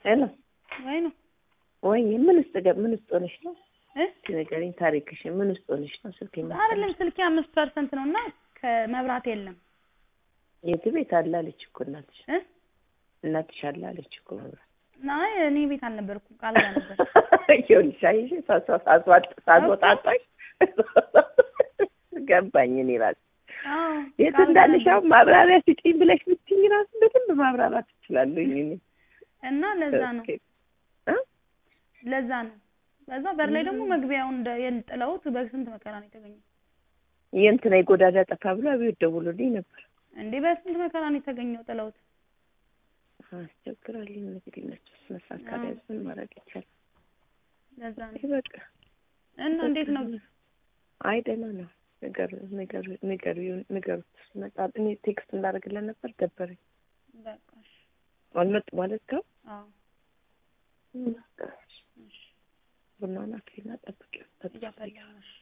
ሄሎ ወይ ነው ወይ ምን ውስጥ ገ ምን ውስጥ ሆነሽ ነው? እ እስኪ ንገሪኝ ታሪክሽን። ምን ውስጥ ሆነሽ ነው? ስልክ አይደለም ስልኬ አምስት ፐርሰንት ነው እና ከመብራት የለም የት ቤት አለ አለች እኮ እናትሽ። እ እናትሽ አለ አለች እኮ መብራት። አይ እኔ ቤት አልነበርኩም ቃል ጋር ነበር ይኸውልሽ አየሽ ሳስወጣጣሽ ገባኝ እኔ እራሴ አዎ የት ቃል ጋር እንዳለሽ ነበር። አሁን ማብራሪያ ስጪኝ ብለሽ ብትይኝ እራሱ በደንብ ማብራራት እችላለሁኝ እኔ እና ለዛ ነው እ? ለዛ ነው በዛ በር ላይ ደግሞ መግቢያውን እንደ የጥለውት በስንት መከራ ነው የተገኘው የእንትና የጎዳዳ ጠፋ ብሎ አብዮት ደውሎልኝ ነበር። እንዴ በስንት መከራ ነው የተገኘው ጥለውት አስቸግራለሁ እንግዲህ እነሱ መስራት ካልያዙ ምን ማድረግ ይቻላል? ለዛ ነው ይህ በቃ እና እንዴት ነው አይ ደህና ነው። ንገሩ ንገሩ ንገሩ ንገሩት ሲመጣ እኔ ቴክስት እንዳደርግለን ነበር ደበረኝ። በቃ እሺ አልመጡ ማለት ጋር አዎ እሺ ቡናውን አፍሊና ጠብቂው ጠብቂው። እያፈላሁ ነው እሺ